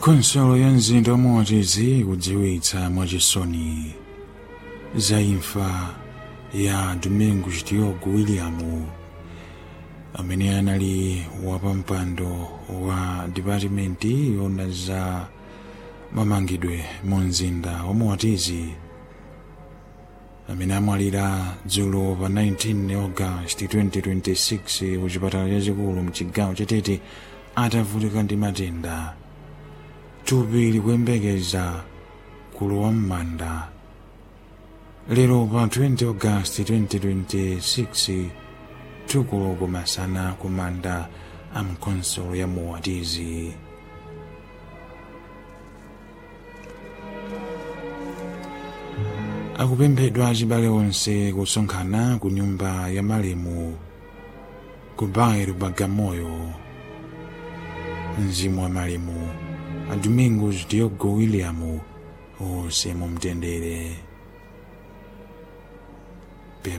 khonsolo ya mzinda wa motizi kudziwitsa mwachisoni za imfa ya domingos diogo william amene anali wapampando wa dipatimenti yona za mamangidwe mu mzinda wa motizi amene amwalira dzulo pa 19 august 2026 ku chipatala chachikulu mchigawo chatete atavutika ndi matenda thupi likuyembekeza kulowa m'manda lero pa 20 august 2026 tukuloko masana ku manda a mkonsolo ya muwatizi akupemphedwa achibale onse kusonkhana ku nyumba ya malemu ku bairo bagamoyo mzimu wa malemu a domingos diogo william onse mumtendere